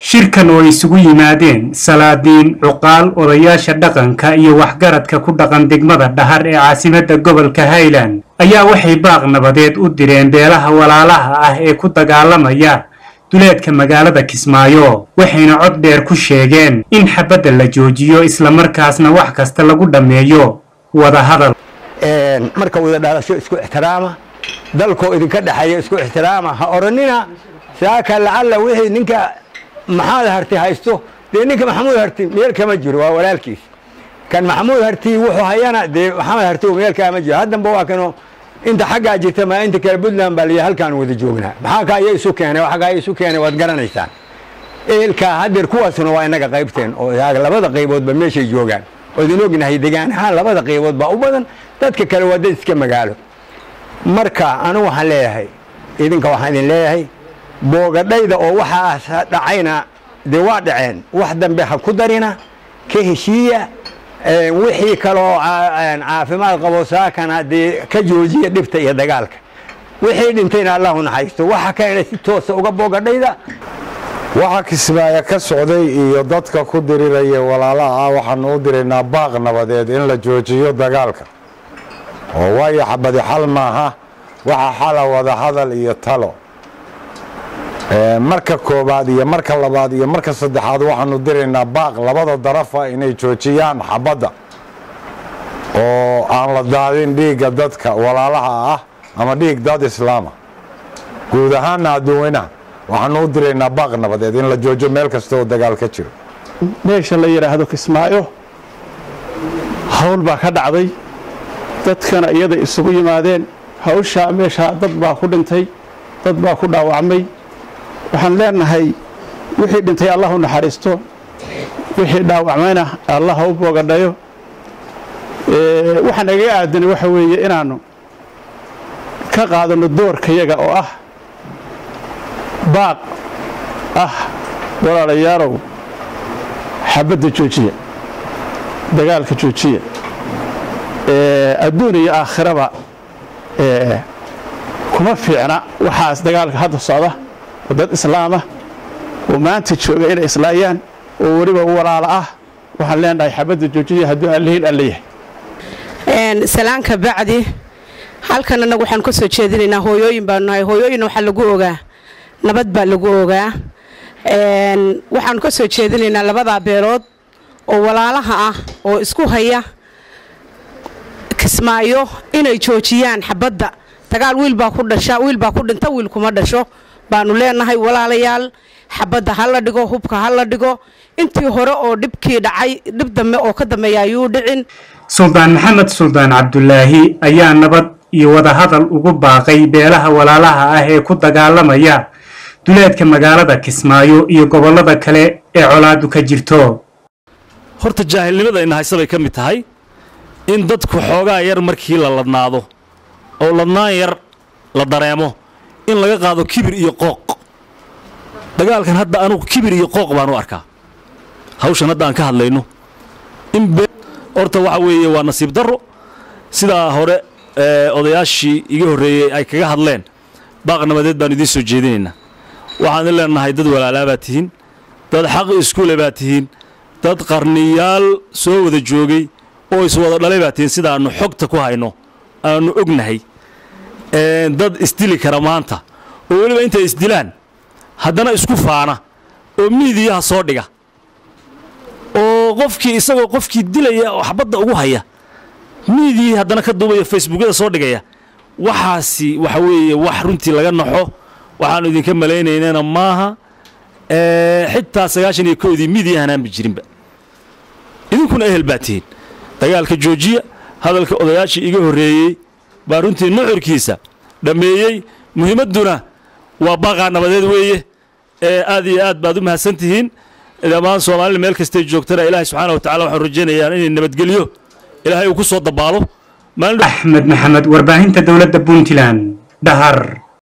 shirkan oo isugu yimaadeen salaadiin cuqaal odayaasha dhaqanka iyo waxgaradka ku dhaqan degmada dhahar ee caasimadda gobolka highland ayaa waxay baaq nabadeed u direen beelaha walaalaha ah ee ku dagaalamaya duleedka magaalada kismaayo waxayna cod dheer ku sheegeen in xabadda la joojiyo islamarkaasna wax kasta lagu dhammeeyo wadahadal marka wada dhalasho isku ixtiraama dalkoo idinka dhexeeya isku ixtiraama ha oranina saaka lacalla wixii ninka maxamed harti haysto dee ninka maxamuud harti meel kama jiro waa walaalkiis kan maxamuud harti wuxuu hayana dee maxamed harti meel kama jiro haddanba waa kano inta xaggaa jirta ma inta kale puntland baa liya halkaan wada joognaa maxaa ka aya isu keenay xaggaa isu keenay waad garanaysaan eelkaa haddeer kuwaasuna waa inaga qaybteen oo labada qayboodba meeshay joogaan oo idin ognahay degaan ahaan labada qaybood baa u badan dadka kale waa dad iska magaalo marka anigu waxaan leeyahay idinka waxaan idin leeyahay boogadhayda oo waxaas dhacayna dee waa dhaceen wax dambe ha ku darina ka heshiiya wixii kaloo caafimaad qabo saakana dee ka joojiya dhibta iyo dagaalka wixii dhintayna allahu naxariisto waxa kalena si toosa uga boogadhayda waxa kismaayo ka socday iyo dadka ku diriraya walaalaha ah waxaanu u diraynaa baaq nabadeed in la joojiyo dagaalka oo waayo xabadi xal maaha waxa xala wada hadal iyo talo marka koobaad iyo marka labaad iyo marka saddexaad waxaanu diraynaa baaq labada darafa inay joojiyaan xabadda oo aan la daadin dhiigga dadka walaalaha ah ama dhiig dad islaama guud ahaanna adduunweynaha waxaanu u diraynaa baaq nabadeed in la joojo meel kasta oo dagaal ka jiro meesha la yidhaahdo kismaayo hawl baa ka dhacday dadkana iyada isugu yimaadeen hawshaa meeshaa dad baa ku dhintay dad baa ku dhaawacmay waxaan leenahay wixii dhintay allah u naxariisto wixii dhaawacmayna allah ha u boogadhayo waxaan agaga aadanay waxa weeye inaannu ka qaadanno doorkayaga oo ah baaq ah walaalayaalow xabadda joojiya dagaalka joojiya adduun iyo aakhiraba kuma fiicna waxaas dagaalka hadda socda oo dad islaamah oo maanta jooga inay islaayaan oo weliba walaalo ah waxaan leenahay xabadda joojiya hadduu aan lahayn aan leeyahay salaanka bacdi halkan annagu waxaan ka soo jeedinaynaa hooyooyin baanu nahay hooyooyinna waxaa lagu ogaa nabad baa lagu ogaa waxaanu ka soo jeedinaynaa labadaa beelood oo walaalaha ah oo isku haya kismaayo inay joojiyaan xabadda dagaal wiilbaa ku dhasha wiilbaa ku dhinta wiil kuma dhasho baanu leenahay walaalayaal xabadda ha la dhigo hubka ha la dhigo intii hore oo dhibkii dhacay dhib dambe oo ka dambeeya ayuu dhicin suldaan maxamed suldaan cabdulaahi ayaa nabad iyo wadahadal ugu baaqay beelaha walaalaha ah ee ku dagaalamaya duleedka magaalada kismaayo iyo gobollada kale ee colaadu ka jirto horta jaahilnimada ina haysa bay ka mid tahay in dadku xoogaa yar markii la ladnaado oo ladnaan yar la dareemo in laga qaado kibir iyo qooq dagaalkan hadda anugu kibir iyo qooq baan u arkaa hawshan hadda aan ka hadlayno in horta waxa weeye waa nasiib darro sidaa hore odayaashii iga horreeyey ay kaga hadleen baaq nabadeed baan idiin soo jeedinaynaa waxaan in leenahay dad walaalaa baad tihiin dad xaq iskuule baad tihiin dad qarniyaal soo wada joogay oo iswada dhalay baad tihiin sidaannu xogta ku hayno aannu ognahay dad isdili kara maanta oo weliba intay isdilaan haddana isku faana oo miidiyaha soo dhiga oo qofkii isagoo qofkii dilaya oo xabadda ugu haya miidiyii haddana ka duubaya facebookyada soo dhigaya waxaasi waxa weeye wax runtii laga naxo waxaannu idinka malaynaynana maaha xitaa sagaashan iyo kowdii miidiyahan aanba jirinba idinkuna ehel baa tihiin dagaalka joojiya hadalka odayaashii iga horreeyey baa runtii nuxurkiisa dhammeeyey muhiimadduna waa baaqaa nabadeed weeye ee aad iyo aad baad u mahadsan tihiin dhammaan soomaalida meel kastay joogtana ilaahay subxaana wa tacala waxaan rajaynayaa inay nabadgelyo ilaahay uu ku soo dabaalo axmed maxamed warbaahinta dowladda puntland dhahar